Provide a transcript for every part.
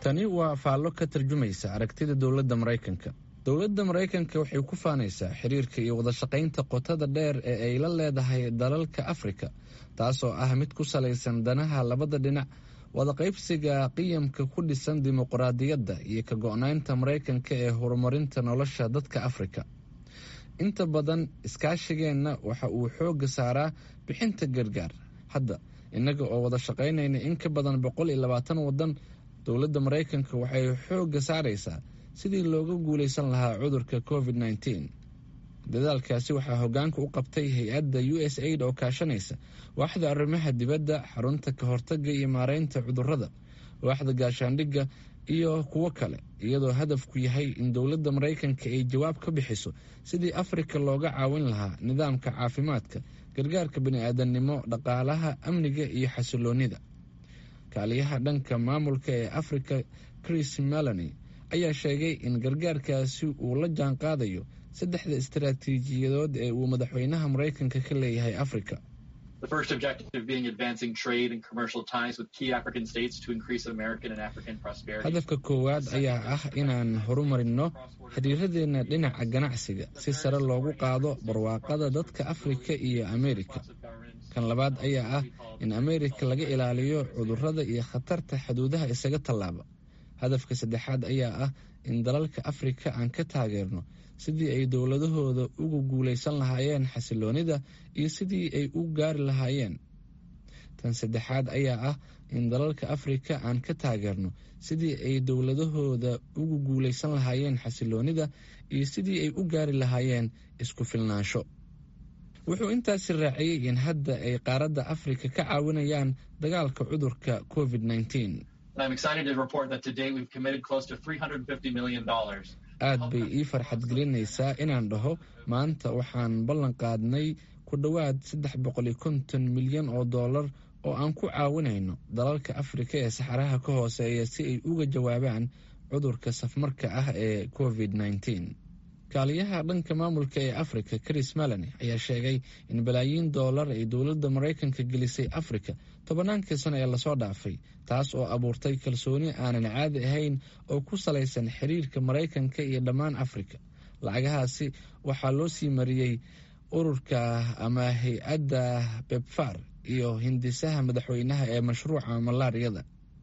tani waa faallo ka tarjumaysa aragtida dowladda maraykanka dowladda maraykanka waxay ku faanaysaa xiriirka iyo wadashaqaynta qotada dheer ee ay la leedahay dalalka afrika taasoo ah mid ku salaysan danaha labada dhinac wadaqaybsiga qiyamka ku dhisan dimuqraadiyadda iyo ka go-naynta maraykanka ee horumarinta nolosha dadka afrika inta badan iskaashigeenna waxa uu xoogga saaraa bixinta gargaar hadda innaga oo wada shaqaynayna in ka badan boqol iyo labaatan waddan dowladda maraykanka waxay xoogga saaraysaa sidii looga guulaysan lahaa cudurka covid nneteen dadaalkaasi waxaa hoggaanka u qabtay hay-adda u s aid oo kaashanaysa waaxda arrimaha dibadda xarunta ka hortagga iyo maareynta cudurrada waaxda gaashaandhigga iyo kuwo kale iyadoo hadafku yahay in dowladda maraykanka ay jawaab ka bixiso sidii afrika looga caawin lahaa nidaamka caafimaadka gargaarka bani-aadamnimo dhaqaalaha amniga iyo xasiloonida kaaliyaha dhanka maamulka ee afrika chris melani ayaa sheegay in gargaarkaasi uu la jaan qaadayo saddexda istaraatiijiyadood ee uu madaxweynaha maraykanka ka leeyahay afrika hadafka koowaad ayaa ah inaan horumarinno xiriiradeenna dhinaca ganacsiga si sare loogu qaado barwaaqada dadka afrika iyo ameerika kan labaad ayaa ah in ameerika laga ilaaliyo cudurrada iyo khatarta xuduudaha isaga tallaaba hadafka saddexaad ayaa ah in dalalka afrika aan ka taageerno sidii ay dowladahooda ugu guulaysan lahaayeen xasiloonida iyo sidii ay u gaari lahaayeen tan saddexaad ayaa ah in dalalka afrika aan ka taageerno sidii ay dowladahooda ugu guulaysan lahaayeen xasiloonida iyo sidii ay u gaari lahaayeen isku filnaansho wuxuu intaasi raaciyey in hadda ay qaaradda afrika ka caawinayaan dagaalka cudurka covid nneteen aad bay ii farxad gelinaysaa inaan dhaho maanta waxaan ballan qaadnay ku dhowaad saddex boqol iyo konton milyan oo dollar oo aan ku caawinayno dalalka afrika ee saxaraha ka hooseeya si ay uga jawaabaan cudurka safmarka ah ee covid nneteen kaaliyaha dhanka maamulka ee afrika chris melani ayaa sheegay in balaayiin dollar ay dowladda maraykanka gelisay afrika tobannaankii sano ee lasoo dhaafay taas oo abuurtay kalsooni aanan caadi ahayn oo ku salaysan xiriirka maraykanka iyo dhammaan afrika lacagahaasi waxaa loo sii mariyey ururka ama hay-adda bebfar iyo hindisaha madaxweynaha ee mashruuca malaariyada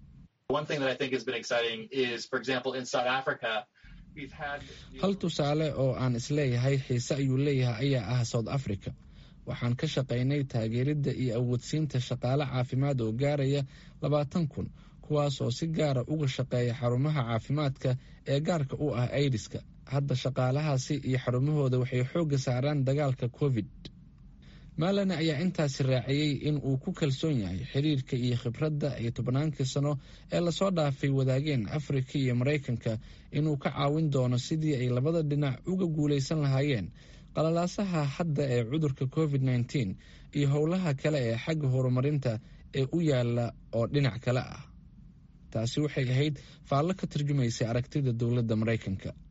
hal tusaale oo aan isleeyahay xiise ayuu leeyahay ayaa ah south africa waxaan ka shaqaynay taageeridda iyo awoodsiinta shaqaale caafimaad oo gaaraya labaatan kun kuwaas oo si gaara uga shaqeeya xarumaha caafimaadka ee gaarka u ah aidiska hadda shaqaalahaasi iyo xarumahooda waxay xoogga saaraan dagaalka covid maalane ayaa intaasi raaciyey in uu ku kalsoon yahay xiriirka iyo khibradda iyo tobannaankii sano ee lasoo dhaafay wadaageen afrika iyo maraykanka inuu ka caawin doono sidii ay labada dhinac uga guulaysan lahaayeen qalalaasaha hadda ee cudurka covid nneteen iyo howlaha kale ee xagga horumarinta ee u yaala oo dhinac kale ah taasi waxay ahayd faallo ka tarjumaysay aragtida dowladda maraykanka